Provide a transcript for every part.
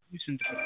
ስንት ነው?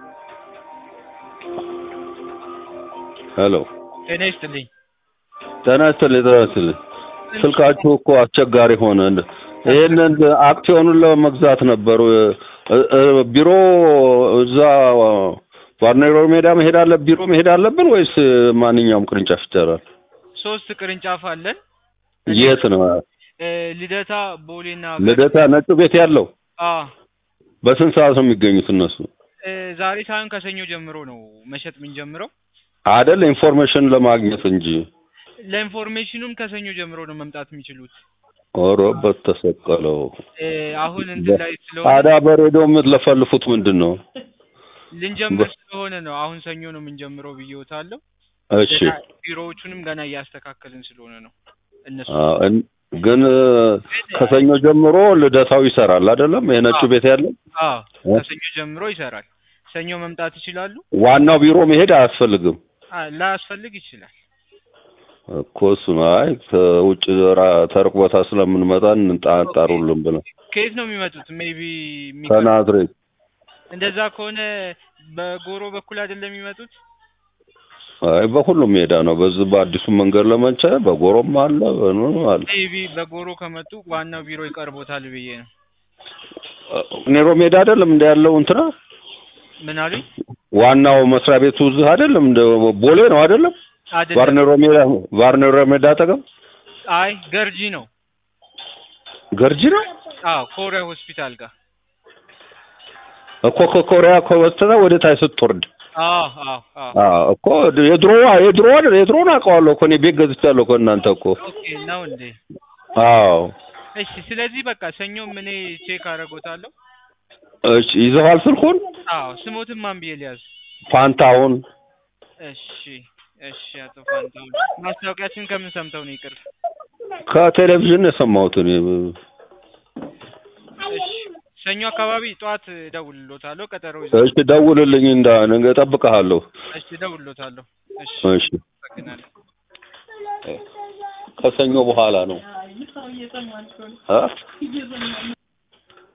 ሄሎ ጤና ይስጥልኝ። ጤና ይስጥልኝ ጤና ይስጥልኝ። ስልካችሁ እኮ አስቸጋሪ ሆነ። ይሄንን አክሲዮኑን ለመግዛት ነበሩ እ- እ- ቢሮ እዛ ዋርኔሮ ሜዳ መሄድ አለ ቢሮ መሄድ አለብን ወይስ ማንኛውም ቅርንጫፍ ይቻላል? ሶስት ቅርንጫፍ አለን። የት ነው? እ፣ ልደታ፣ ቦሌና ልደታ ነጩ ቤት ያለው አ በስንት ሰዓት ነው የሚገኙት እነሱ? እ፣ ዛሬ ሳይሆን ከሰኞ ጀምሮ ነው መሸጥ የምንጀምረው። አይደል ኢንፎርሜሽን ለማግኘት እንጂ ለኢንፎርሜሽኑም ከሰኞ ጀምሮ ነው መምጣት የሚችሉት። ኦሮ በተሰቀለው እ፣ አሁን እንትን ላይ ስለሆነ ታዲያ በሬዲዮ የምትለፈልፉት ምንድን ነው? ልንጀምር ስለሆነ ነው። አሁን ሰኞ ነው የምንጀምረው ብዬዎታለሁ። እሺ ገና ቢሮዎቹንም ገና እያስተካከልን ስለሆነ ነው እነሱ አዎ፣ እን- ግን ከሰኞ ጀምሮ ልደታው ይሰራል አይደለም? የነጩ ቤት ያለው አዎ ከሰኞ ጀምሮ ይሰራል። ሰኞ መምጣት ይችላሉ። ዋናው ቢሮ መሄድ አያስፈልግም አ ላያስፈልግ ይችላል። እኮ እሱ ነው። አይ ከውጭ ራ- ተርቅ ቦታ ስለምንመጣ እንጣጣሩልን ብለን ከየት ነው የሚመጡት? ሜቢ ከናዝሬት እንደዛ ከሆነ በጎሮ በኩል አይደለም የሚመጡት? አይ በሁሉም ሜዳ ነው። በዚህ በአዲሱ መንገድ ለመንቻ በጎሮም አለ በምንም አለ። ሜቢ በጎሮ ከመጡ ዋናው ቢሮ ይቀርቦታል ብዬ ነው። ኔሮ ሜዳ አይደለም እንደ ያለው እንትና ምን አሉኝ? ዋናው መስሪያ ቤቱ እዚህ አይደለም እንደ ቦሌ ነው አይደለም? አይደለም። ቫርኔሮ ሜዳ ቫርኔሮ ሜዳ አጠገብ አይ ገርጂ ነው። ገርጂ ነው አዎ ኮሪያ ሆስፒታል ጋር። እኮ ከኮሪያ ከወሰነ ወደ ታች ስትወርድ አዎ አዎ አዎ። አዎ እኮ የድሮ የድሮ አይደል የድሮን አውቀዋለሁ እኮ እኔ ቤት ገዝቻለሁ እኮ እናንተ እኮ ኦኬ ነው እንዴ? አዎ እሺ። ስለዚህ በቃ ሰኞም እኔ ቼክ አደርጎታለሁ። እሺ ይዘዋል ስልኩን አዎ ስሞትን ማን ብዬ ሊያዝ? ፋንታውን እሺ እሺ። አቶ ፋንታሁን ማስታወቂያችን ከምን ሰምተው ነው? ይቅር። ከቴሌቪዥን የሰማሁት እኔ እሺ ሰኞ አካባቢ ጠዋት እደውልሎታለሁ። ቀጠሮ ይዘው እሺ ደውልልኝ እንዳ ነገ እጠብቅሃለሁ እሺ እደውልሎታለሁ። እሺ እሺ አመሰግናለሁ። ከሰኞ በኋላ ነው እ